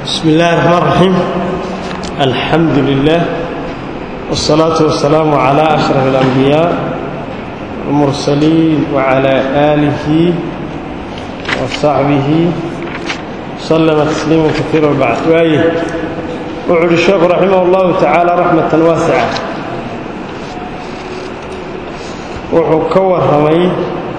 بسم الله الرحمن الرحيم الحمد لله والصلاة والسلام على أشرف الأنبياء والمرسلين وعلى آله وصحبه سلم تسليما كثيرا وبعد وآيه وعلى الشيخ رحمه الله تعالى رحمة واسعة وحكور رمي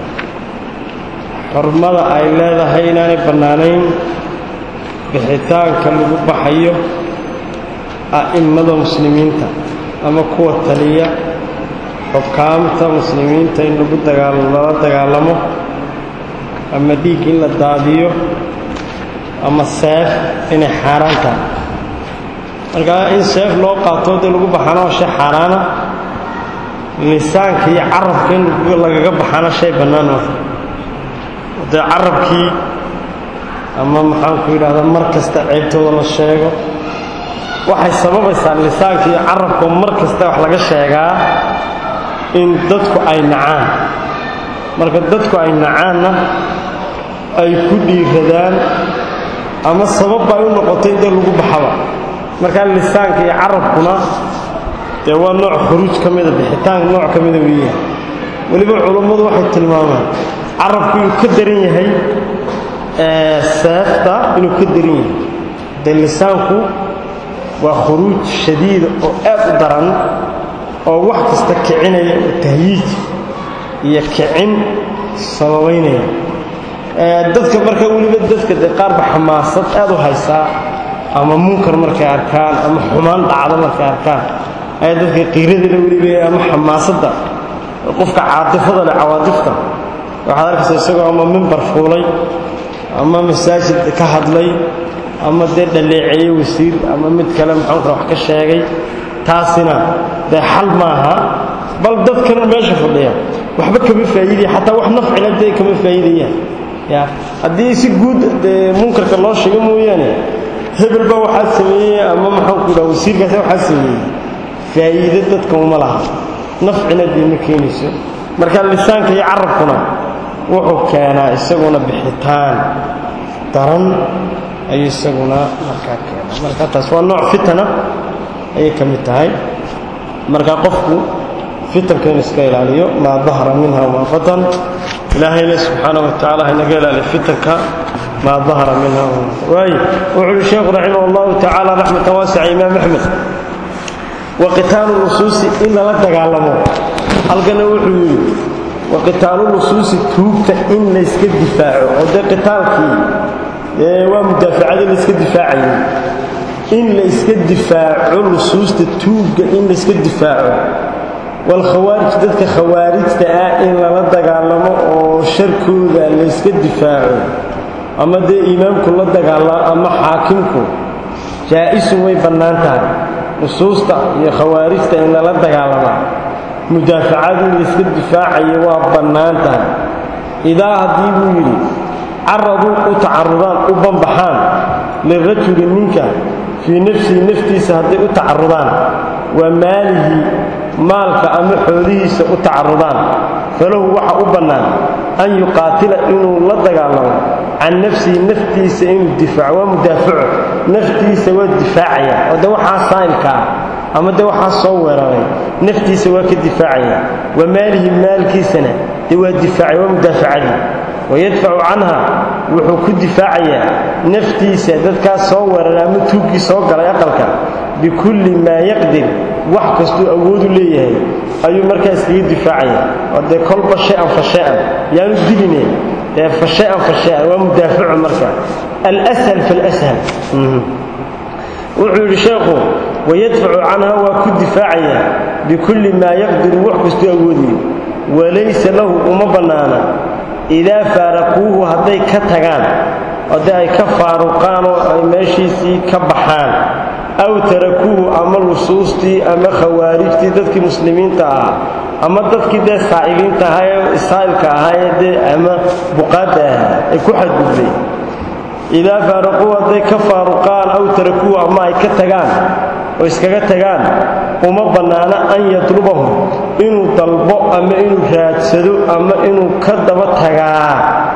xurmada ay leedahay inaanay bannaanayn bixitaanka lagu baxayo a'immada muslimiinta ama kuwa taliya xukaamta muslimiinta in lagu lala dagaalamo ama dhiig in la daadiyo ama seef inay xaaraan tahay markaa in seef loo qaato dee lagu baxana waa shay xaaraana lisaanka iyo carabka in lagaga baxana shay bannaan maaha dee carabkii ama maxaanku yidhahdaa mar kasta ceebtooda la sheego waxay sababaysaa lisaanka iyo carabka mar kasta wax laga sheegaa in dadku ay nacaan marka dadku ay nacaanna ay ku dhiiradaan ama sabab ay u noqotay dee lagu baxaba markaa lisaanka iyo carabkuna dee waa nooc khuruuj ka mida bixitaanka nooc ka mida weeyaan weliba culummadu waxay tilmaamaan carabku inuu ka daran yahay seefta inuu ka daran yahay dee lisaanku waa khuruuj shadiida oo aad u daran oo wax kasta kicinaya oo tahyiij iyo kicin sababaynaya dadka marka weliba dadka dee qaarba xamaasad aad u haysaa ama munkar markay arkaan ama xumaan dhacdo markay arkaan ayaa dadka qiiradana weliba ama xamaasadda qofka caatifada leh cawaadifta waxaad arkaysa isagoo ama mimbar fuulay ama masaajid ka hadlay ama dee dhaleeceeye wasiir ama mid kale maxaanka wax ka sheegay taasina dee xal maaha bal dadkan meesha fadhiya waxba kama faa'iidaya xataa wax nafcila dee kama faa'iidayaan ya haddii si guud dee munkarka loo sheego mooyaane hebel baa waxaa sameeyey ama maxaanku yidhaha wasiirkaasi waxaa sameeyey faa'iide dadka uma laha nafcina dee ma keenayso marka lisaanka iyo carabkuna wuxuu keenaa isaguna bixitaan daran ayuu isaguna markaa keenaa marka taas waa nooc fitana ayay ka mid tahay marka qofku fitanka inu iska ilaaliyo maa dahara minha wamaa batan ilaahayna subxaana wa tacala haynaga ilaaliyo fitanka maa dahara minha waay wuxuu uhi sheekhu raximah allahu tacaala raxmatan waasica imaam axmed wa qitaalu nusuusi in lala dagaalamo halkana wuxuu yidhi waqitaalu nusuusi tuugta in layska difaaco oo dee qitaalkii waa mudaafacadii layska difaacayay in layska difaaco nusuusta tuugga in layska difaaco walkhawaarij dadka khawaarijta ah in lala dagaalamo oo sharkooda layska difaaco ama dee imaamku la dagaalamo ama xaakimku jaa-isu way bannaan tahay nusuusta iyo khawaarijta in lala dagaalamaa mudaafacadu in layska difaacayo waa bannaan tahay idaa haddii buu yidhi caraduu u tacarudaan u banbaxaan lirajuli ninka fii nafsihi naftiisa hadday u tacarudaan waa maalihi maalka ama xoolihiisa u tacarudaan falahu waxa u bannaan an yuqaatila inuu la dagaalamo can nafsihi naftiisa inuu difaaco waa mudaafaco naftiisa waa difaacaya oo de waxaa saa'ilka ah ama de waxaa soo weeraray naftiisa waa ka difaacaya wa maalihi maalkiisana dee waa difaacay waa mudaafacadii wayadfacu canha wuxuu ku difaacayaa naftiisa dadkaas soo weeraray ama tuuggii soo galay aqalka bikulli maa yaqdir wax kastuu awoodu leeyahay ayuu markaa iskaga difaacaya oo dee kolba shay-an fa shay-an yaanu diline dee fa shay-an fa shay-an waa mudaafacu marka alshal falshal wuxuu yidhi sheekhu wayadfacu canha waa ku difaacayaa bikulli maa yaqdiru wax kastuu awoodayo walaysa lahu uma bannaana idaa faaraquuhu hadday ka tagaan oo dee ay ka faaruqaan oo ay meeshiisii ka baxaan aw tarakuuhu ama lusuustii ama khawaarijtii dadkii muslimiinta ahaa ama dadkii dee saa'iliinta ahaa ee saa'ilka ahaa ee dee ama buqaadda ahaa ay ku xadgudbay idaa faaraquu hadday ka faaruqaan aw tarakuuhu ama ay ka tagaan oo iskaga tagaan uma bannaana an yatlubahum inuu dalbo ama inuu raadsado ama inuu ka daba tagaa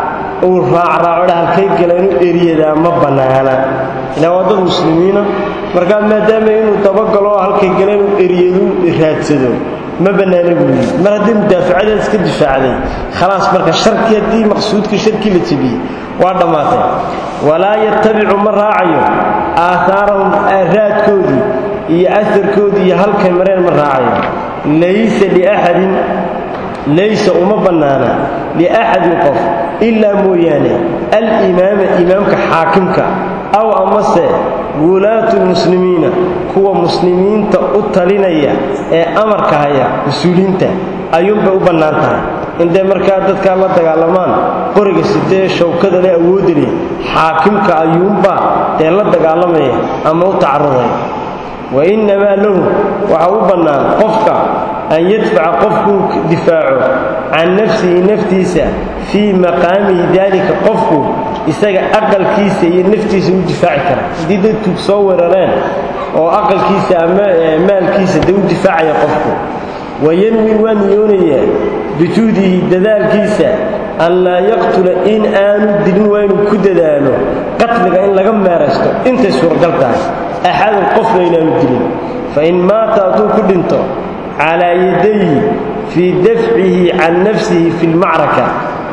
uu raacraaco halkay gala inuu eriyadaa ma bannaana ilaa waa dad muslimiina markaa maadaama inuu dabagalo halkay gala inuu eriyadu raadsado ma bannaana buu yidhi mar haddii mudaafacadaas iska difaacday khalaas marka sharkii haddii maqsuudka sharkii la jebiyey waa dhammaatay walaa yatabicu ma raacayo aahaarahum raadkoodii iyo aarkoodii iyo halkay mareen ma raacayo laysa liaxadin laysa uma bannaana liaxadin qof ilaa mooyaane alimaama imaamka xaakimka aw amase wulaatu lmuslimiina kuwa muslimiinta u talinaya ee amarka haya mas-uuliyiinta ayuunbay u bannaan tahay intay markaa dadkaa la dagaalamaan qoriga sidee shawkada le awoodda leh xaakimka ayuunbaa ee la dagaalamaya ama u tacarudaya wa innamaa lahu waxaa u bannaan qofka an yadfaca qofkuu difaaco can nafsihi naftiisa fii maqaamihi daalika qofku isaga aqalkiisa iyo naftiisa u difaaci kara haddii dadku soo weerareen oo aqalkiisa ama maalkiisa dee u difaacaya qofku wayanwi waa niyoonayaa bijuhdihi dadaalkiisa an laa yaqtula in aanu dilin waa inuu ku dadaalo qatliga in laga meeraysto intay suuragal tahay axadun qofna inaanu dilin fain maata hadduu ku dhinto calaa yadayhi fii dafcihi can nafsihi fi lmacraka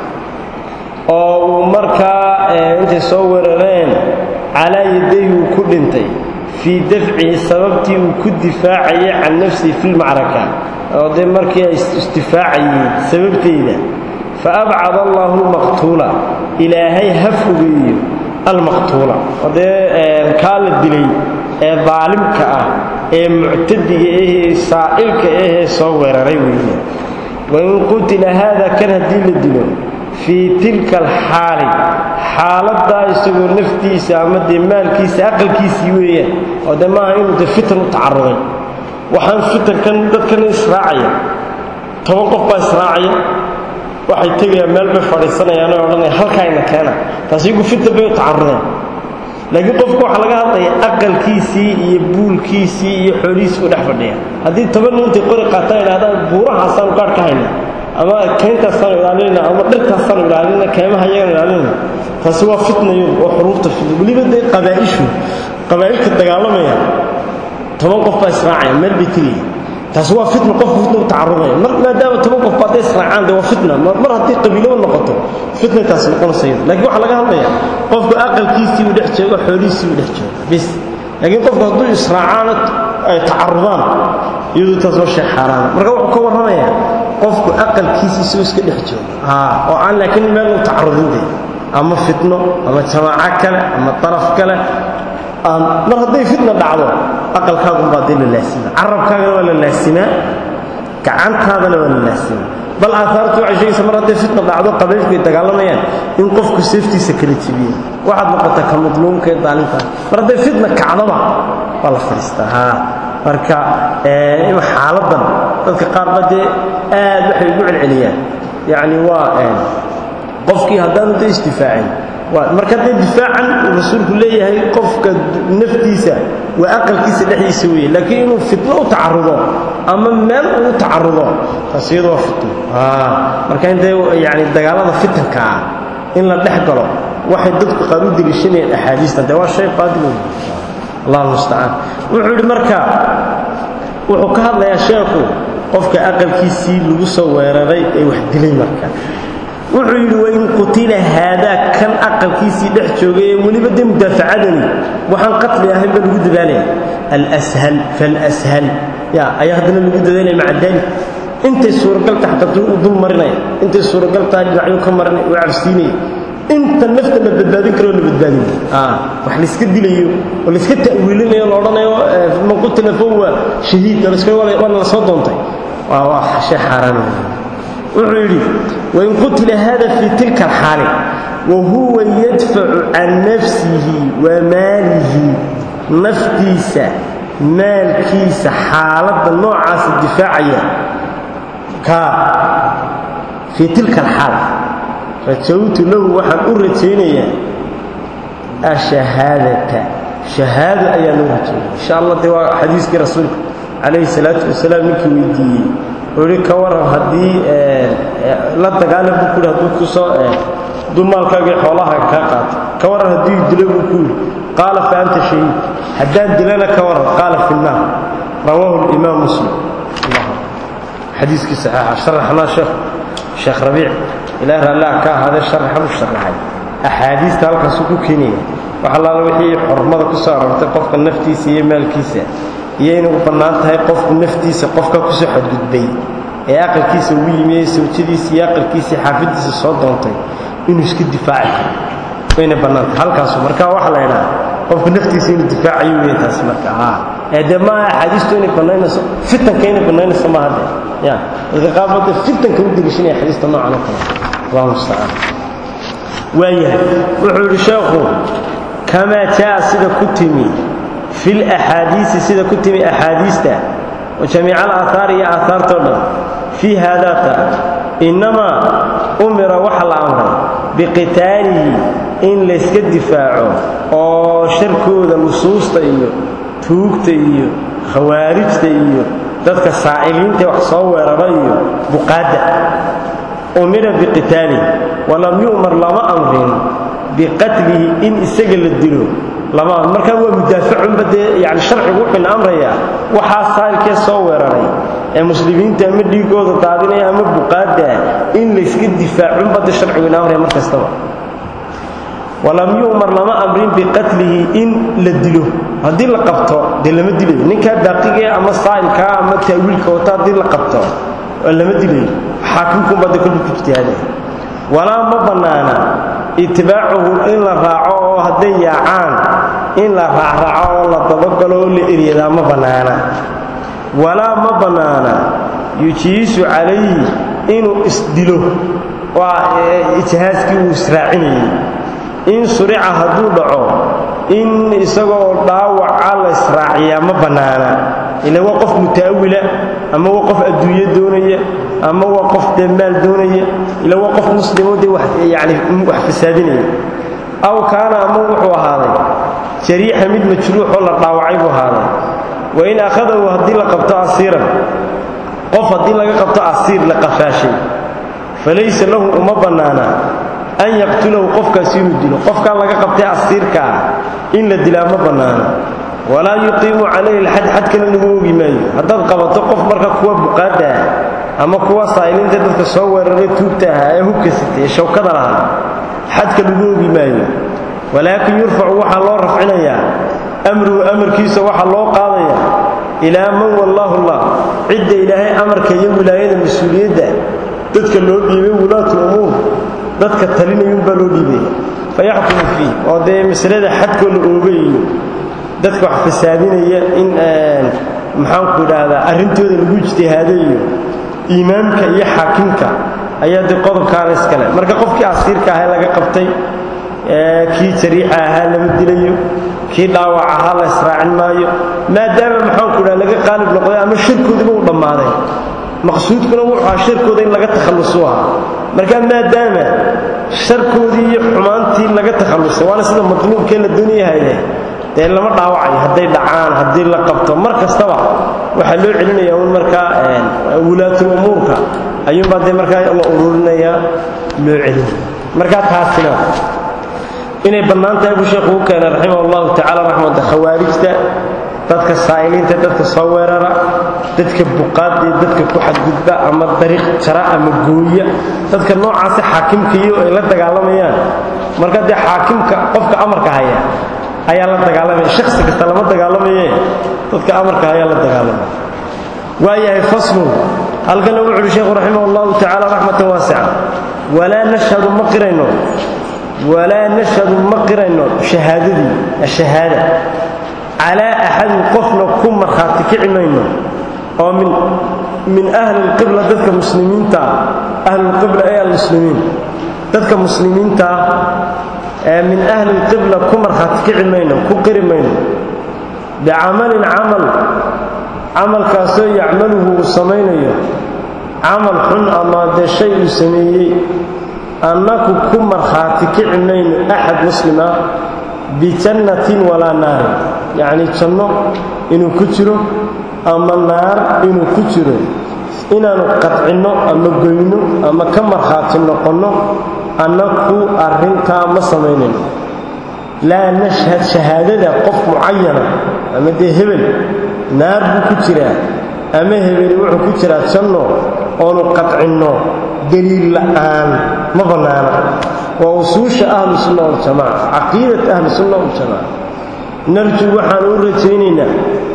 oo uu markaa intay soo weerareen calaa yadayhi uu ku dhintay fii dafcihi sababtii uu ku difaacayay can nafsihi fi lmacraka oo dee markii ay isdifaacayeen sababteeda fa abcad allaahu lmaqtuula ilaahay ha fogeeyo almaqtuula oo dee kaa la dilay ee daalimka ah ee muctadiga ahee saa'ilka ahee soo weeraray weeye wain qutila haada kan haddii la dilo fii tilka alxaali xaaladdaa isagoo naftiisa ama dee maalkiisa aqalkiisii weeyaan oo dee maaha inuu dee fitan u tacaruday waxaan fitankan dadkan israacaya toban qof baa israacaya waxay tegayaan meel bay fadhiisanayaan oo odhanaya halkaayna keena taasi igu fitan bay u tacarudeen laakiin qofku waxaa laga hadlaya aqalkiisii iyo buulkiisii iyo xoolihiisii u dhex fadhiya haddii toban nin intay qori qaataan idhahdaan buurahaasaanu gaadh ka hayna ama kayntaasaanu ilaalinayna ama dhirtaasaanu ilaalinayna kaymaha iyagaan ilaalinayna taasi waa fitnayo oo xuruufta fitna weliba dee qabaa'ishu qabaa'ilka dagaalamaya toban qof baa israacaya meel bay tegaya taasi waa fitna qofku fitna u tacarudaya mar maadaama toban qof ba hadday israacaan dee waa fitna mar haddii qabiilaba noqoto fitnay taasi noqonaysa laakiin waxaa laga hadlaya qofku aqalkiisii uu dhex joogo xoolihiisii uu dhex joogo bis laakiin qofku hadduu israacaana ay tacarudaan iyadu taas waa shay xaaraana marka wuxuu ka warramayaa qofku aqalkiisii isagoo iska dhex joogo oo aan laakiin meel u tacarudin dee ama fitno ama jamaaco kale ama daraf kale mar hadday fitna dhacdo aqalkaagunbaa dee la laasima carabkaagana waa la laasimaa gacantaadana waa la laasimaa bal aahaartu waxay sheegaysa mar hadday fitna dhacdo qabaylku ay dagaalamayaan in qofku seeftiisa kala jibiye waxaad noqotaa ka madluumka ee daalintaas mar hadday fitna kacdaba waa la fadhiistaa haa marka xaaladan dadka qaarba dee aad waxay ugu celceliyaan yacni waa qofkii haddaanu dee isdifaacin marka dee difaacan uu rasuulku leeyahay qofka naftiisa waa aqalkiisa dhexdiisa weeye laakiin inuu fitno u tacarudo ama meel uu tacarudo taas iyadu waa fitno marka intee yani dagaalada fitanka ah in la dhex galo waxay dadku qaar u deliishanayaan axaadiistan dee waa shay baadil wey allah mustacaan wuxuu yidhi marka wuxuu ka hadlayaa sheekhu qofka aqalkiisii lagu soo weeraray ee wax dilay marka wuxuu yidhi wain qutila haadaa kan aqalkiisii dhex joogay ee weliba dee mudaafacadani waxaan qatli ahayn ba lagu dadaalaya alshal falshal ya ayaa haddana lagu dadaalaya maca daalik intay suuragal tahay xataa u dul marinaya intay suuragal tahay dhinacyo ka marinaya oo cabsiinaya inta nafta la badbaadin karo la badbaadin wax layska dilayo oo layska ta'wiilinayo la odhanayo man qutila fahuwa shahiid waana la soo doontay waa waa shay xaaraan wuxuu yidhi wain qutila hada fii tilka alxaali wa huwa yadfacu can nafsihi wa maalihi naftiisa maalkiisa xaaladda noocaasa difaacaya kaa fii tilka alxaal rajawtu lahu waxaan u rajaynayaa ashahaadata shahaado ayaa loo rajaynaya insha allah dee waa xadiiskii rasuulka calayhi salaatu wasalaam ninkii weydiiyey wuxuu ihi ka waran haddii la dagaalam buu kuhi hadduu kusoo hadduu maalkaagii xoolaha kaa qaato ka waran haddii dilo buu ku yidhi qaala fa anta shahiid haddaan dilana ka waran qaala fi nnaar rawaahu limaam muslim xadiiskii saxiixa sharaxnaa sheekh sheekh rabiic ilaah raallah ka ahaadee sharaxan u sharaxay axaadiista halkaasuu ku keenaya wax allaala wixii xormada ku soo aroortay qofka naftiisa iyo maalkiisa iyo inay u bannaan tahay qofku naftiisa qofka kusoo xadgudbay ee aqalkiisa ugu yimi ee sawjadiisa iyo aqalkiisa xaafiddiisa soo doontay inuu iska difaaci karo wayna bannaantahay halkaasu marka waxaa la idhaha qofku naftiisa inuu difaacayo wey taas marka ee dee maaha axaadiistu inay bannaynayso fitanka inay bannaynayso maaha de ya dadka qaarkood fitanka u deliishanaya xadiista noocan oo kale allahu mustacaan waayahay wuxuu yidhi sheekhu kamaa jaa sida ku timi fi laxaadiisi sida ku timi axaadiista wa jamiica alaahaari iyo aahaartoo dhan fii haadaata innamaa umira waxa la amray biqitaalihi in layska difaaco oo sharkooda nusuusta iyo tuugta iyo khawaarijta iyo dadka saa'iliintae wax soo weerara iyo buqaadda umira biqitaalihi walam yu'mar lama amrin biqatlihi in isaga la dilo lama amr markaa waa mudaafacunba dee yani sharcigu wuxuuna amrayaa waxaa saa'ilkee soo weeraray ee muslimiinta ama dhiigooda daadinaya ama buqaadda in layska difaacunba de sharcigu ina amraya mar kastaba walam yu'mar lama amrin biqatlihi in la dilo haddii la qabto dee lama dilayo ninkaa baaqigae ama saa'ilkaa ama taawiilka wata haddii la qabto lama dilayo xaakimkuunbaa de kolba ku ijtihaadaya walaa ma bannaana itibaacuhu in la raaco oo hadday yaacaan in la raacraaco oo la dabagalo oo la eryadaa ma bannaana walaa ma bannaana yujiisu calayhi inuu isdilo waa ijhaaskii uu israacinayey in surica hadduu dhaco in isagoo dhaawaca la israaciyaa ma bannaana ila waa qof mutaawila ama waa qof adduunyo doonaya ama waa qof dee maal doonaya ila waa qof muslimo dee yani wax fasaadinaya aw kaana ama wuxuu ahaaday jariixa mid majruuxoo la dhaawacay buu ahaaday wa in akhadahu haddii la qabto asiiran qof haddii laga qabto asiir la qafaashay falaysa lahu uma bannaana an yaqtulahu qofkaasi inuu dilo qofkaa laga qabtay asiirkaa in la dilaa ma bannaana walaa yuqiimu calayhi alxad xadkana lagu ogi maayo haddaad qabato qof marka kuwa buqaadda ah ama kuwa saa'iliinta dadka soo weeraray tuugta ahaa ee hubka sitay ee shawkada lahaa xadka lagu ogi maayo walaakin yurfacu waxaa loo rafcinayaa amruhu amarkiisa waxaa loo qaadaya ilaa man wallaahu allah cidda ilaahay amarka iyo wilaayada mas-uuliyadda dadka loo dhiibay wulaatu umuur dadka talinayuunbaa loo dhiibaya fayaxkumu fiih oo dee masalada xadkoo la oogayiyo dadka wax fasaadinaya in maxaanku idhaahdaa arrintooda lagu ijtihaado iyo iimaamka iyo xaakimka ayaa dee qodobkaana iskale marka qofkii asiirka ahaa laga qabtay kii jariixa ahaa lama dilayo kii dhaawac ahaa la israacin maayo maadaama maxaanku idhaha laga qaalib noqday ama shirkoodiba u dhammaaday maqsuudkuna wuxuu ahaa sharkooda in laga takhallusu ahaa marka maadaama sharkoodii iyo xumaantii laga takhallusay waana sida matluubkee la doonayahayde dee lama dhaawacayo hadday dhacaan haddii la qabto mar kastaba waxaa loo celinaya un markaa wulaatul umuurka ayuunbaa dee markaa la ururinaya loo celinaya markaa taasina inay bannaan tahay buu sheekhu u keenay raximah allahu tacala raxmata khawaarijta dadka saa'iliinta dadka soo weerara dadka buqaad iyo dadka ku xadgudba ama dariiq jara ama gooya dadka noocaasi xaakimkaiyo ay la dagaalamayaan marka dee xaakimka qofka amarka haya ayaa la dagaalamaya shaksi kasta lama dagaalamaye dadka amarka ayaa la dagaalamaya waayahay faslun halkana wuxu uhi sheekhu raximah allahu tacala raxmatan waasica walaa nashhadu ma qirayno walaa nashhadu ma qirayno shahaadadii ashahaada calaa axadin qofna ku markhaati kici mayno oo min min ahli lqibla dadka muslimiintaa ahlulqibla ee almuslimiin dadka muslimiintaa ee min ahli lqibla ku markhaati kici mayno ku qiri mayno bicamalin camal camalkaasoo yacmaluhu uu samaynayo camal xun ama dee shay uu sameeyey annaku ku markhaati kici mayno axad muslim ah bijannatin walaa naarin yacnii janno inuu ku jiro ama naar inuu ku jiro inaannu qadcinno ama goyno ama ka markhaati noqonno annaku arrintaa ma samaynayno laa nashhad shahaadada qof mucayana ama dee hebel naar buu ku jiraa ama hebeli wuxuu ku jiraa janno oonu qadcinno deliil la'aan ma bannaana waa usuusha ahlu sunna waljamaaca caqiidat ahli sunna waljamaaca narjuu waxaanu u rajaynaynaa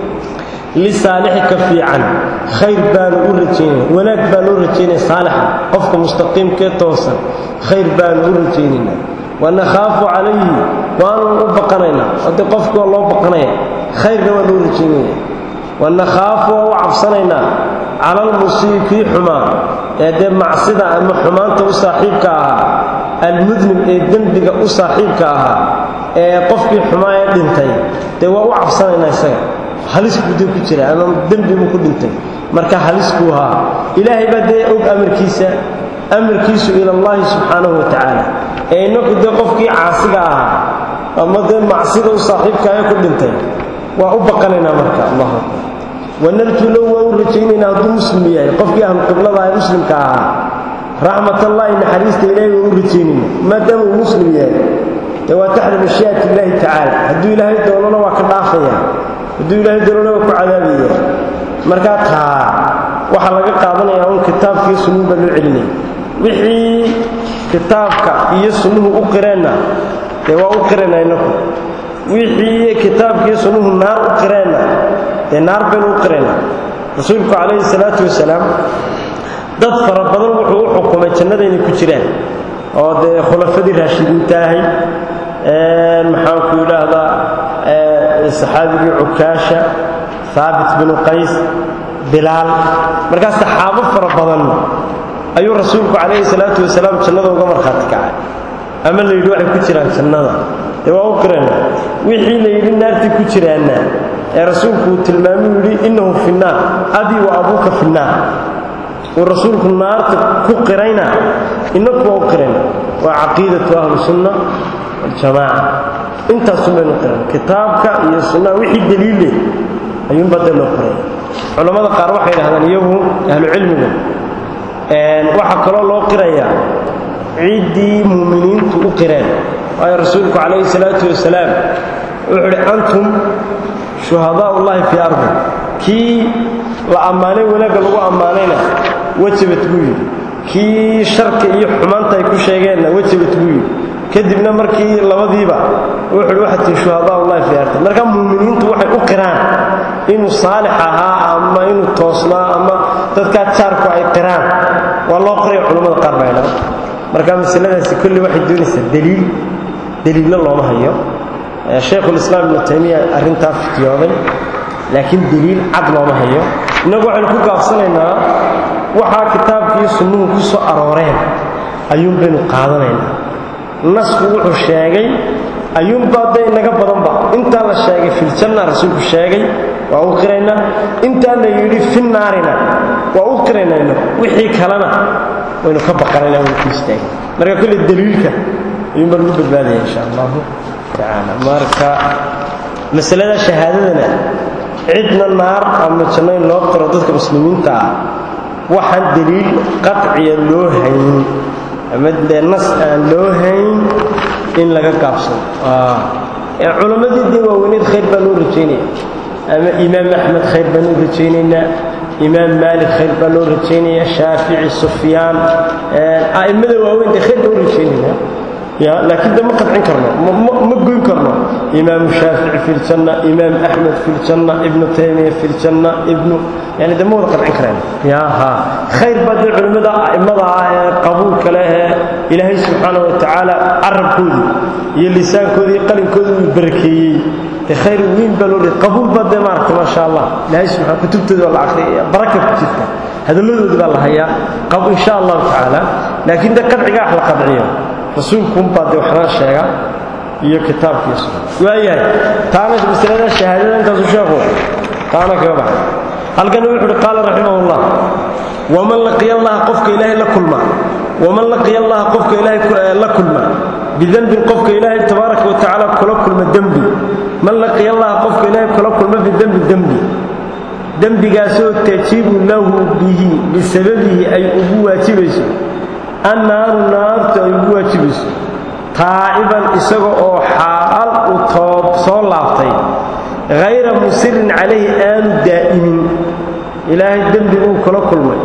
lisaalixi ka fiican khayr baanu u rajaynayna wanaag baanu u rajaynaya saalixa qofka mustaqiimkee toosan khayr baanu u rajaynaynaa wanakhaafu calayhi waanu u baqanaynaa ode qofkii waa loo baqanaya khayrna waa loo rajaynaya wanakhaafu waa u cabsanaynaa cala almusii kii xumaa ee dee macsida ama xumaanta u saaxiibka ahaa almudnib ee dembiga u saaxiibka ahaa ee qofkii xumaa ee dhintay dee waa u cabsanaynaa isaga halis buu dee ku jira ama dembi buu ku dhintay marka halis buu ahaa ilaahay baa dee og amarkiisa amarkiisu ilallaahi subxaanahu wa tacaala ee innaku dee qofkii caasiga ahaa ama dee macsida u saaxiibka ee ku dhintay waa u baqanaynaa marka allahu akbar wanarjuu low waa u rajaynaynaa hadduu muslim yahay qofkii ahlu qiblada ee muslimka ahaa raxmatallaahi naxariista ilaahay waa u rajaynayna maadaama uu muslim yahay dee waa taxta mashii'ati illaahi tacaala hadduu ilaahay doonona waa ka dhaafaya hadduu ilaahay doonona waa ku cadaabaya markaa taa waxaa laga qaadanayaa un kitaabkiiyo sunnuhu baa loo celinaya wixii kitaabka iyo sunnuhu u qireenna dee waa u qireenna innaku wixii kitaabkiiyo sunnuhu naar u qireenna dee naar baynu u qireenna rasuulku calayhi salaatu wasalaam dad fara badan wuxuu u xukumay jannada inay ku jiraan oo dee khulafadii raashidiinta ahay maxaanku yidhaahdaa saxaabigii cukaasha haabit binu qays bilaal markaas saxaabo fara badan ayuu rasuulku calayhi salaatu wasalaam jannada uga markhaati kacay ama la yidhi waxay ku jiraan jannada dee waa u qirana wixii la yidhi naartii ku jiraanna ee rasuulku uu tilmaamuu yidhi innahu fi nnaar abii wa abuuka fi nnaar uu rasuulku naarta ku qirayna innaku waa u qirayna waa caqiidatu ahli sunna waljamaaca intaasun baynu qiran kitaabka iyo sunnaha wixii daliille ayuunbaa dee loo qiray culammada qaar waxay idhahdaan iyagu ahlucilmigu waxaa kaloo loo qirayaa ciddii muuminiintu u qireen waayo rasuulku calayhi salaatu wasalaam wuxuu idhi antum shuhadaa ullahi fii ardi kii la ammaanay wanaagga lagu ammaanayna wajabat buu yidhi kii sharka iyo xumaanta ay ku sheegeenna wajabat buu yidhi kadibna markii labadiiba wuxuu idhi waxaad tihi shuhadaa ullahi fii ardi marka muuminiintu waxay u qiraan inuu saalix ahaa ama inuu toosnaa ama dadkaa jaarku ay qiraan waa loo qoraya culammada qaar baa idhahda marka masaladaasi kulli waxay doonaysaa daliil daliilna looma hayo shaykhulislaam ibnu taymiya arrintaa fitiyooday laakiin daliil cad looma hayo innagu waxaynu ku gaabsanaynaa waxaa kitaabkiiyo sunnuhu ku soo arooreen ayuun baynu qaadanaynaa nasku wuxuu sheegay ayuunbaa dee inaga badanba intaa la sheegay filjanna rasuulku sheegay waa u qiraynaa intaa la yidhi fi naarina waa u qiraynaa inagu wixii kalena waynu ka baqanayna waynu ku istaagay marka kolle daliilka ayuun baan ugu badbaadaya insha allahu tacaala marka masalada shahaadadana cidna naar ama janno in loo qiro dadka muslimiinta ah waxaan daliil qaciya loo hayn ama dee nas aan loo hayn in laga gaabsado culammadii dee waaweyneed khayr baan loo rajaynaya ama imaam axmed khayr baan u rajaynaynaa imaam maalik khayr baa loo rajaynaya shaafici sufyaan a'immada waaweyn dee khayr baan u rajaynaynaa ya laakiin de ma qadcin karno ma goyn karno imaamu shaafici fi ljanna imaam axmed fi ljanna ibnu taymiya fi ljanna ibnu yani de ma wada qadcin kareen ya ha khayr baa dee culimmada a'immada ah ee qabuulka leh ee ilaahay subxaana wa tacaala carabkoodii iyo lisaankoodii iyo qalinkoodii uu barakeeyey dee khayr weyn baa loo dhihay qabuul baa dee maaragta maasha allah ilaahay subxana kutubtooda waa la akhriyaya baraka ku jirta hadalladoodii baa la hayaa qab insha allahu tacaala laakiin de qadciga wax la qadciyo rasuulkuunbaa dee waxnaa sheega iyo kitaabkiisu waayahay taana masalada shahaadada intaasu sheekhu taana kaga baxay halkana wuxu uhi qaala raximahullah waman laqiya allaha qofka ilaahay la kulma waman laqiya allaha qofka ilaahay la kulma bidembin qofka ilaahay tabaaraka wa tacaala kula kulma dembi man laqiya allaha qofka ilaahay kula kulma bidembi dembi dembigaasoo tajibu lahu bihi bisababihi ay ugu waajibayso annaaru naartu ay ugu waajibayso taa'iban isaga oo xaal uu toob soo laabtay hayra musirin calayhi aanu daa'imin ilaahay dembi uu kula kulmay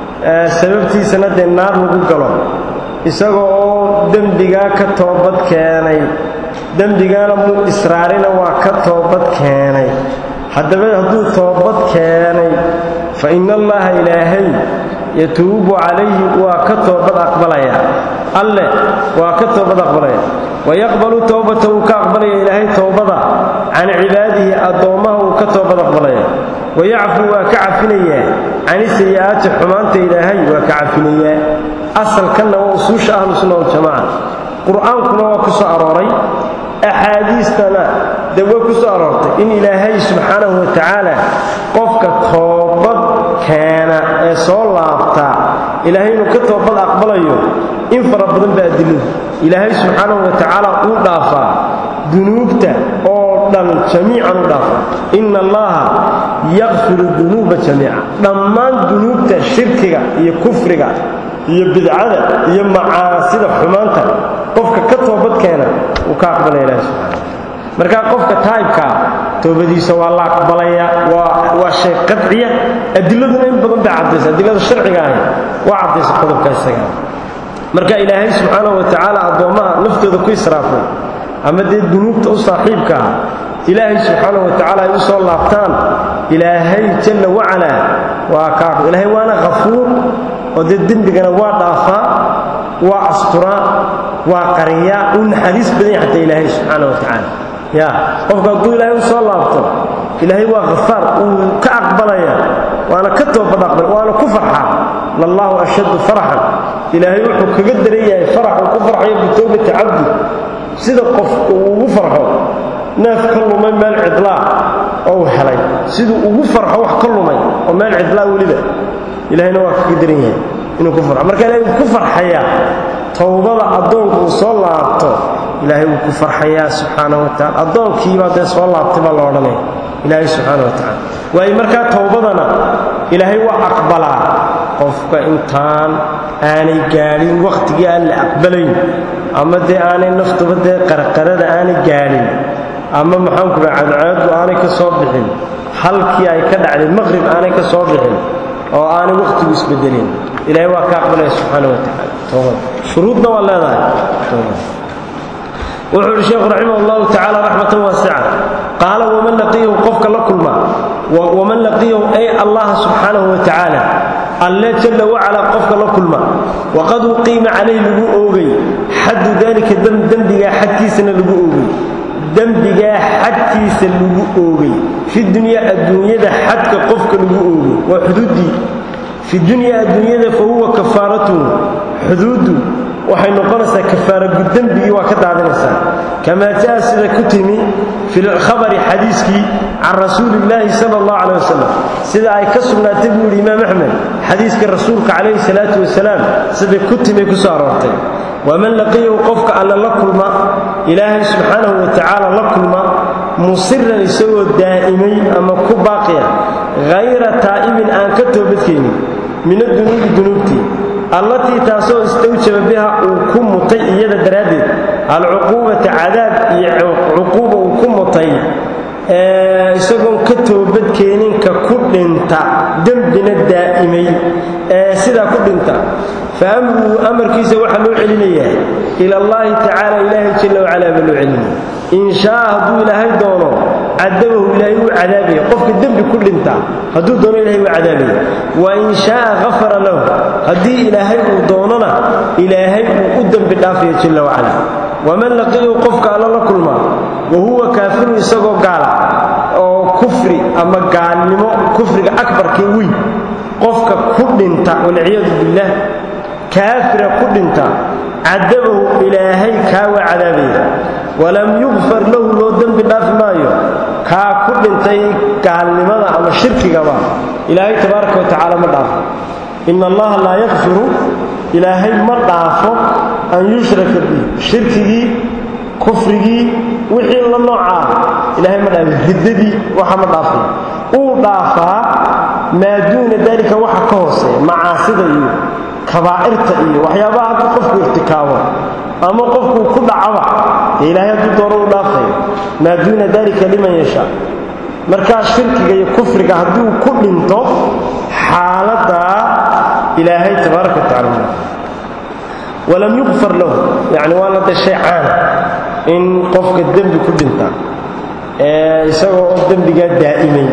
sababtiisana dee naar lagu galo isaga oo dembigaa ka toobad keenay dembigaana muu israarina waa ka toobad keenay haddaba hadduu toobad keenay fa ina allaha ilaahay yatuubu calayhi waa ka toobad aqbalaya alleh waa ka toobad aqbalaya wayaqbalu towbata wuu ka aqbalaya ilaahay towbada can cibaadihi addoommaha wuu ka toobad aqbalaya wayacfu waa ka cafinayaa cani sayi'aati xumaanta ilaahay waa ka cafinayaa asalkanna waa usuusha ahlu sunna waljamaca qur'aankuna waa ku soo arooray axaadiistana dee way ku soo aroortay in ilaahay subxaanahu wa tacaala qofka toobad keena ee soo laabta ilaahay inuu ka toobad aqbalayo in fara badan baa adiladu ilaahay subxaanahu wa tacaala uu dhaafaa dunuubta oo dhan jamiican u dhaafaa inna allaha yakfiru dunuuba jamiica dhammaan dunuubta shirkiga iyo kufriga iyo bidcada iyo macaasida xumaanta qofka ka toobad keena wuu ka aqbalaya ilahi subxana markaa qofka taa'ibkaa toobadiisa waa la aqbalaya waa shay qadciya adiladuna in badan bay caddaysa adilada sharciga ahi waa caddaysa qodobka isaga marka ilaahay subxaanahu wa tacaala addoommaha naftooda ku israafay ama dee dunuubta u saaxiibka ah ilaahay subxaanahu wa tacaala ay u soo laabtaan ilaahay jalla wacalaa waa ka ilaahay waana khafuur oo dee dembigana waa dhaafaa waa asturaa waa qariyaa uu naxariis badan yahay xataa ilaahay subxaana wa tacaala ya qofka hadduu ilaahay u soo laabto ilaahay waa khafaar uu ka aqbalaya waana ka toobad aqbal waana ku farxaa lallahu ashaddu faraxan ilaahay wuxuu kaga daran yahay farax uu ku farxayo bitowbati cabdi sida qof uu ugu farxo neef ka lumay meel cidlaa oo uu helay siduu ugu farxo wax ka lumay oo meel cidlaa weliba ilahayna waa kaga daran yahay inuu ku farxo marka ilahay wuu ku farxayaa towbada addoonku uu soo laabto ilaahay wuu ku farxayaa subxaana wa tacala addoonkiibaa dee soo laabtay baa la odhanaya ilaahay subxaana wa tacala waayo markaa towbadana ilaahay waa aqbalaa qofka intaan aanay gaadhin wakhtigii aan la aqbalayn ama dee aanay naftuba dee qarqarada aanay gaadhin ama maxaanku dhaha cadceeddu aanay ka soo bixin halkii ay ka dhacday maqrib aanay ka soo bixin oo aanay wakhtigu isbedelin ilaahay waa ka aqbalaya subxaana wa tacala toobada shuruudna waa leedahay toobada wuxuu uhi sheekhu raximah allahu tacala raxmatan waasica qaala waman laqiyahu qofka la kulma waman laqiyahu ay allaha subxaanahu wa tacaala alle jalla wacalaa qofka la kulma waqad uqiima calayh lagu oogay xaddu dalika dembigaa xadkiisana lagu oogay dembigaa xadkiisa lagu oogay fi dunyaa adduunyada xadka qofka lagu oogay waa xuduuddii fi dunyaa adduunyada fa huwa kafaaratuhu xuduuddu waxay noqonaysaa kafaara guddembigii waa ka daadinaysaa kamaa jaa sida ku timi fi lkhabari xadiiskii can rasuulillaahi sala allahu caleh wasalam sida ay ka sugnaatay buu yidhi imaam axmed xadiiska rasuulka calayhi salaatu wasalaam siday ku timay ku soo aroortay waman laqiyahu qofka alle la kulma ilaahay subxaanahu wa tacaala la kulma musiran isagoo daa'imay ama ku baaqiya hayra taa'ibin aan ka toobadkeenin min adunuubi dunuubtii allatii taasoo istawjaba biha uu ku mutay iyada daraaddeed alcuquubata cadaab iyo cuquuba uu ku mutay isagoon ka toobadkeenin ka ku dhinta dembina daa'imay ee sidaa ku dhinta fa amruhu amarkiisa waxaa loo celinayaa ila allaahi tacaala ilaahay jalla wacalaa baa loo celinaya in shaa hadduu ilaahay doono cadabahu ilaahay wuu cadaabaya qofka dembi ku dhinta hadduu doono ilahay wuu cadaabaya wa in shaaa hafara lahu haddii ilaahay uu doonona ilaahay uu u dembi dhaafaya jalla wacala waman laqiyahu qofka alla la kulma wa huwa kaafirun isagoo gaala oo kufri ama gaalnimo kufriga akbarkee weyn qofka ku dhinta walciyaadu billaah kaafira ku dhinta cadabahu ilaahay kaa waa cadaabaya walam yukfar lahu loo dembi dhaafi maayo kaa ku dhintay gaalnimada ama shirkigaba ilaahay tabaaraka wa tacaala ma dhaafo ina allaha laa yakfiru ilaahay ma dhaafo an yushraka bih shirkigii kufrigii wixii la noocaa ilaahay ma dhaafo riddadii waxa ma dhaafay uu dhaafaa maa duuna daalika waxa ka hooseeya macaasida iyo kabaa'irta iyo waxyaabaha hadduu qofku irtikaabo ama qofkuu ku dhacaba dee ilaahay hadduu doono u dhaafayo maa duuna daalika liman yashaa markaa shirkiga iyo kufriga hadduu ku dhinto xaaladaa ilaahay tabaaraka watacala walam yuqfar lahu yacni waa la dashay caana in qofka dembi ku dhinta ee isagoo oo dembigaa daa'imay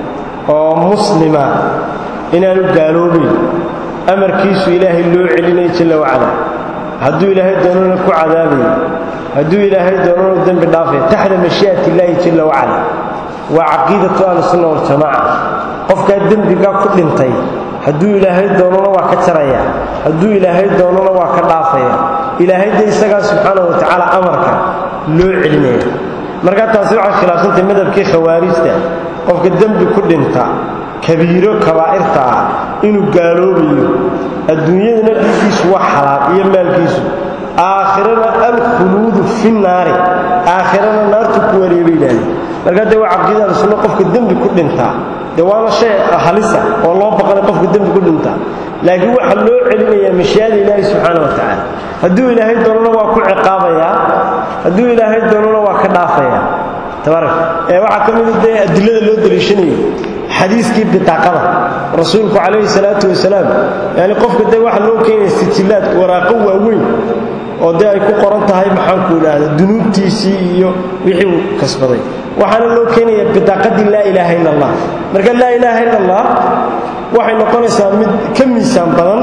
oo muslima inaanu gaaloobayn amarkiisu ilaahay loo celinayo jalla wacala hadduu ilaahay doonana ku cadaabayo hadduu ilaahay doonana dembi dhaafaya taxta mashii'ati illaahi jalla wacala waa caqiidatu ahlusunna waljamaaca qofkaa dembigaa ku dhintay hadduu ilaahay doonana waa ka jaraya hadduu ilaahay doonana waa ka dhaafaya ilaahay de isagaa subxaanahu wa tacaala amarka loo celinaya markaa taasi waxay khilaafsantay madhabkii khawaarijta qofka dembi ku dhinta kabiiro kabaa'irta ah inuu gaaloobayo adduunyadana dhiiggiisu waa xalaal iyo maalkiisu aakhirana alkhuluudu fi naari aakhirana naartu ku wareebay yidhahdeen markaa dee waa caqiida ahlusunna qofka dembi ku dhintaa dee waana shay halisa oo loo baqanay qofka dembi ku dhintaa laakiin waxaa loo celinayaa mashii'ada ilaahi subxaana wa tacaala hadduu ilaahay doonana waa ku ciqaabayaa hadduu ilaahay doonana waa ka dhaafayaa tabarak ee waxaa ka mida dee adilada loo daliishanayo xadiiskii bitaaqada rasuulku calayhi salaatu wasalaam yani qofka dee waxaa loo keenaya sijillaad waraaqo waaweyn oo dee ay ku qoran tahay maxaanku idhaahda dunuubtiisii iyo wixii uu kasbaday waxaana loo keenaya bidaaqadii laa ilaaha illa allah marka laa ilaaha illa allah waxay noqonaysaa mid ka miisaan badan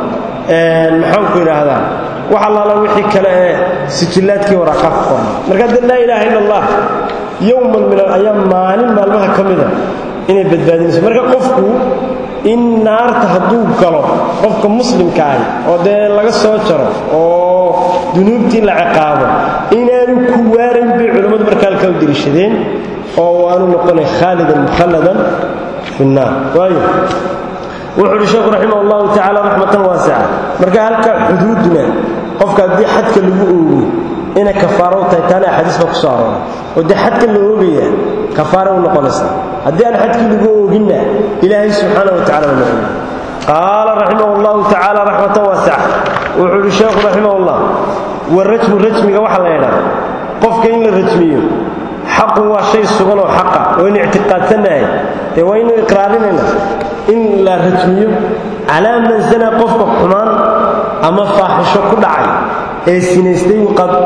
maxaanku idhaahdaa wax allaala wixii kale ee sijillaadkii waraaqaa ku qoran marka dee laa ilaaha illa allah yowman min alayaam maalin maalmaha ka mida inay badbaadinayso marka qofku in naarta hadduu galo qofka muslimka ahi oo dee laga soo jaro oo dunuubtii la ciqaabo inaanu ku waarayn bay culammadu marka halkaa u deliishadeen oo waanu noqonay khaalidan mukhalladan fi nnaar waayo wuxuu uhi sheekhu raximah allahu tacala raxmatan waasica marka halkaa xuduuduna qofka haddii xadka lagu oogo inay kafaaro u tahay taana axaadiis baa ku soo arooray oo dee xadka la oogaya kafaara u noqonaysa haddii aan xadkii lagu ooginna ilaahay subxaana wa tacala waa noqonaya qaala raximah allahu tacaala raxmatan waasica wuxuu uhi sheekhu raximah allah warajmu rajmiga waxaa la yidhaha qofka in la rajmiyo xaqun waa shay sugan oo xaqa waynu ictiqaadsannahay dee waynu iqraarinayna in la rajmiyo calaa man sana qofka xumaan ama faaxisho ku dhacay ee sinaystay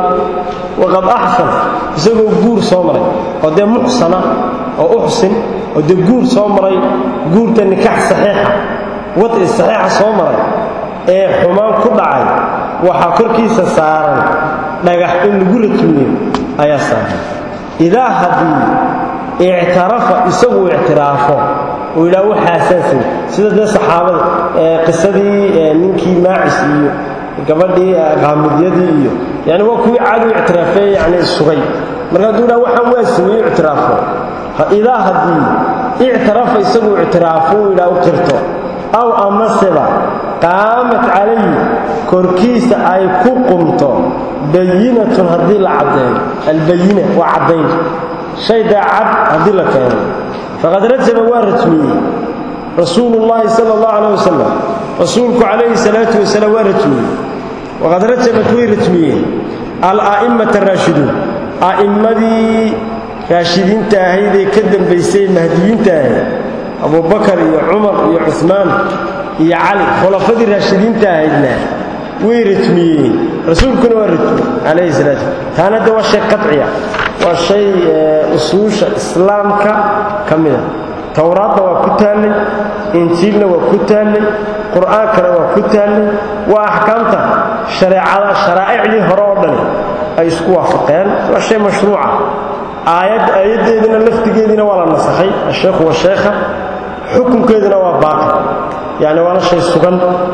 waqad axsan isagoo guur soo maray oo dee muxsana oo uxsin oo dee guur soo maray guurta nikax saxiixa wadci saxiixa soo maray ee xumaan ku dhacay waxaa korkiisa saaran dhagax in lagu rajmiyo ayaa saaran idaa haddii ictarafa isagu ictiraafo uu yidhaha waxaasaasay sida dee saxaabada qisadii ninkii maacis iyo gabadhii qaamidyadii iyo yani waa kuwii caadu ictiraafee yani sugay marka hadduu yidhaha waxaan waa sameeyo ictiraafo idaa haddii ictarafa isagu ictiraafo uu yidhaha u qirto aw amaseba qaamat calayhi korkiisa ay ku qumto bayinatun haddii la caddeeyo albayina waa caddayn shay dee cad haddii la keeno faqad rajaba waa rajmiyey rasuulu llaahi sala allahu calayh wasalam rasuulku calayhi salaatu wasalaam waa rajmiyey waqad rajabat way rajmiyeen ala'imata araashiduun a'immadii raashidiinta ahaydee ka dambaysay mahdiyiinta ahayd abubakar iyo cumar iyo cumaan iyo cali khulafadii raashidiinta ahaydna way rajmiyeen rasuulkuna waa rajmiyey calayhi salaatu taana de waa shay qaciya waa shay usuusha islaamka ka mida towraadna waa ku taallay injiilna waa ku taallay qur'aankana waa ku taallay waa axkaamta shareecada sharaa'icdii hore oo dhani ay isku waafaqeen waa shay mashruuca aayad aayaddeedina laftigeediina waa la nasakhay asheekhu washeekha xukunkeedina waa baaqi yacni waana shay sugan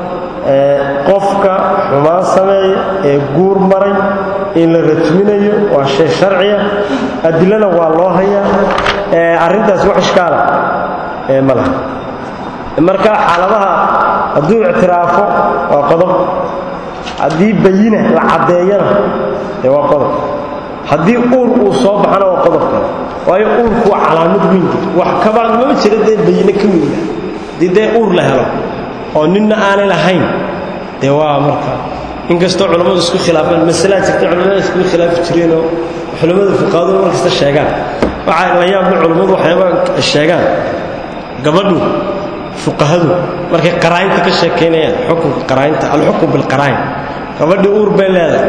qofka xumaan sameeya ee guur maray in la rajminayo waa shay sharciya adilana waa loo hayaa arrintaas wax ishkaala ma laha marka xaaladaha hadduu ictiraafo waa qodob haddii bayina la caddeeyana dee waa qodob haddii uur uu soo baxana waa qodob kale waayo uurku waa calaamad weynka wax kabaan mama jira dee bayine ka weynaa haddii dee uur la helo oo ninna aanay lahayn dee waa marka inkastoo culammadu isku khilaafeen masalaa jirta culamada iskugu khilaafi jireenoo culamada fuqaadu mar kasta sheegaan waxaa la yaabla culammadu waxyaaba sheegaan gabadhu fuqahadu markay qaraa'inta ka sheekaynayaan xukunka qaraa'inta alxukm bilqaraa'in gabadhii uur bay leedahay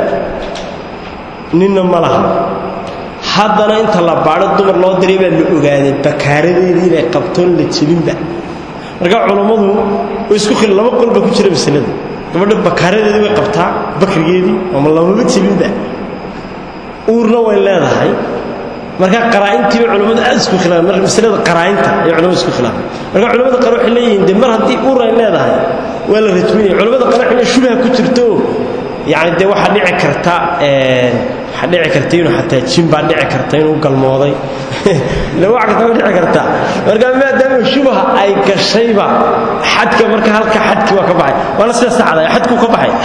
ninna ma laha haddana inta la baadho dumar loo diray baa la ogaaday bakaaradeedii inay qabtoon la jebinba marka culammadu way isku khil laba qol baa ku jira masalada gabadha bakaaradeedii way qabtaa bakrigeedii ama lamaba jebinba uurna way leedahay marka qaraa'intii bay culimmadu aad isku khilaafeen marka masalada qaraa'inta ay culimmadu isku khilaafeen marka culimmada qaar waxay leeyihiin de mar haddii uur ay leedahay waa la rajminaya culimmada qaar waxay leeyihin shubha ku jirto yacni dee waxaa dhici karta waxaa dhici karta inuu xataa jin baa dhici karta inuu galmooday ila wax kasta dhici karta marka maadaama shubha ay gashayba xadka marka halka xadkii waa ka baxay waana sida saxda xadkuu ka baxay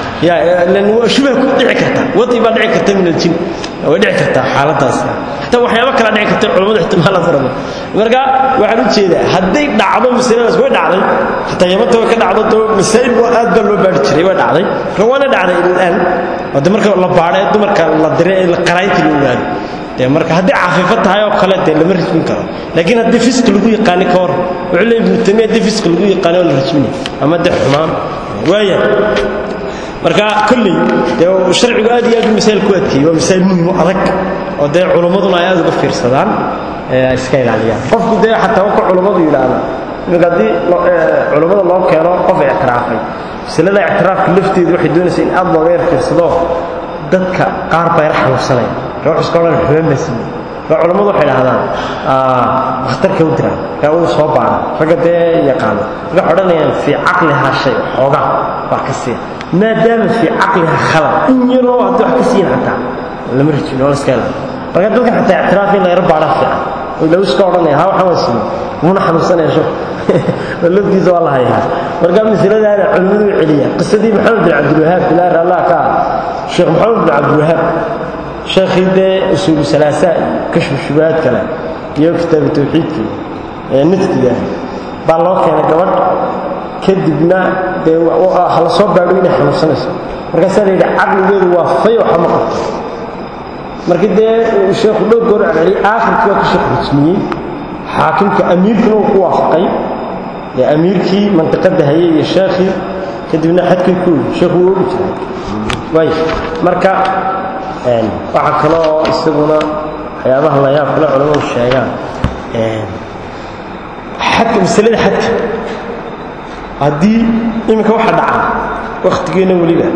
shubha ku dhici karta wadi baa dhici karta min aljin way dhici kartaa xaaladaas xataa waxyaabo kala dhici karta culimmadu ixtimaala faraba marka waxaan u jeedaa hadday dhacdo masaladaas way dhacday xataa yamanta way ka dhacdo doo masaa'il waa aad baa loo baari jiray way dhacday marka waana dhacday ilaan wade marka la baadho ee dumarka la diray ee qaraynta la ogaado dee marka haddii cafiifo tahay oo kale dee lama rajmin karo laakiin haddii fisk lagu yaqaani ka hor wuxuu leey ibnu tamiya haddii fisk lagu yaqaani oo la rajminay ama dee xumaan waaya marka kolley dee sharcigu aad iyo aad u masaa'il ku adkeeyey waa masaa'il muhim oo adag oo dee culummaduna ay aad uga fiirsadaan ee iska ilaaliyaan qofku dee xataa ka culummadu yidhaahda iminka haddii culummada loo keeno qof ictiraafay masalada ictiraafka lafteedu waxay doonaysaa in aad looga yar fiirsado dadka qaar baa yar xanuunsanaya ruux iska odhan xubeen baa siiyey marka culammadu waxay dhahdaan dhakhtarka u diraan kaa uu soo baara ragga dee yaqaano waxay odhanayaan fii caqlihaa shay xoogaa baa ka siiya maadaama fii caqliha khalad in yaroo haddii wax ka siiyin xataa lama rajin oo la iska ilaaliyo marka dadka xataa ictiraaf in la yar baadha fiican oo ilaw iska odhanaya ha waxaan waa siiyey muna xanuunsanaya sho laftiisa waa la hayaa marka masaladaana culimmadu u celiya qisadii maxamed bin cabdilwahaab bilaar allah ka ah sheekh maxamed bin cabdilwahaab sheekhii dee usuulu salaasa kashfu shubahaad kale iyo kitaabu tawxiidkii ee naftiga baa loo keenay gabadh kadibna dee hala soo baadho inay xanuunsanayso markaasaa la yidhi caqligeedu waa fay waxa ma qabto markii dee sheekhu dhowr goor celceliyey aakhirkii waa ka sheekh rajmiyey xaakimka amiirkuna uu ku waafaqay dee amiirkii mantiqadda hayay iyo sheekhii kadibna xadkii ku yidhi sheekhu wuu ogi jiray waay marka waxaa kaloo isaguna waxyaabaha la yaab kale culamadu sheegaan xadka masalada xadka haddii iminka waxa dhaca wakhtigeenna weliba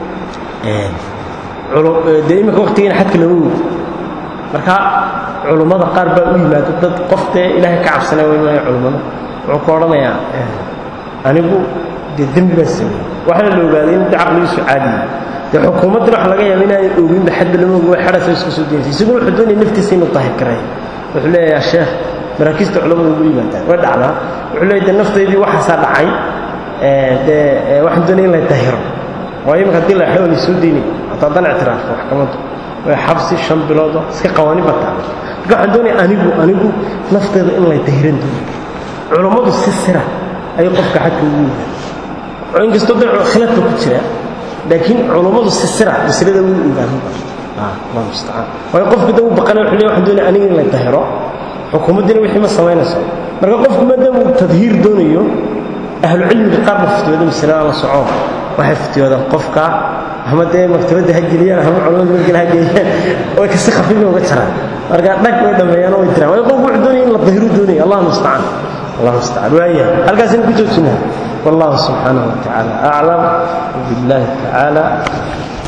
dee iminka wakhtigeena xadka lama weydo marka culummada qaar baa u yimaado dad qof dee ilaahay ka cabsanaya waa imanaya culummada wuxuu ku odhanayaa anigu dee dembi baan sameeyey waxaana la ogaaday in dee caqligiisu caadiya dee xukuumaddana waxa laga yaaba inaanay oginba xadba lama ogi way xadhasa iska soo daynaysa isaguna wuxuu doonaya naftiisa inuu daahir gareeyo wuxuu leeyahay sheekh maraakiista culamadu ugu yimaadaan way dhacdaa wuxuu leeyahy dee naftaydii waxaasaa dhacay dee waxaan doonaya in la dahiro waayo iminka haddii la xidho la soo daynay hataa dan ictiraafka maxkamaddu way xabsi shan biloodo iska qawaani bataa marka waxaan doonaya anigu anigu naftayda in lay dahiran doono culammadu si sira ayay qofka xadka ugu yimaada oo inkastoo dee khilaafka ku jira laakiin culammadu si sira masalada wuu ogaaminba allah mustacaan waayo qofku da uu baqanay wuxuu leeyahy waxaan doonaya aniga in la dahiro xukuumaddiina wixii ma samaynayso marka qofku maadaama uu tadhiir doonayo ahlucilmiga qaar ba fityooda masalada la soco waxay fityoodaan qofka ama dee maktabadda ha geliyaan ama culamada markale ha geeyaan way kasi khafiifa uga jaraan marka dhag way dhammeeyaan way jiraan waayo qofku wuxuu doonaya in la dahiru doonaya allah mustacaan allah mustacaan waaya halkaasina ku joojinaa والله سبحانه وتعالى أعلم وبالله تعالى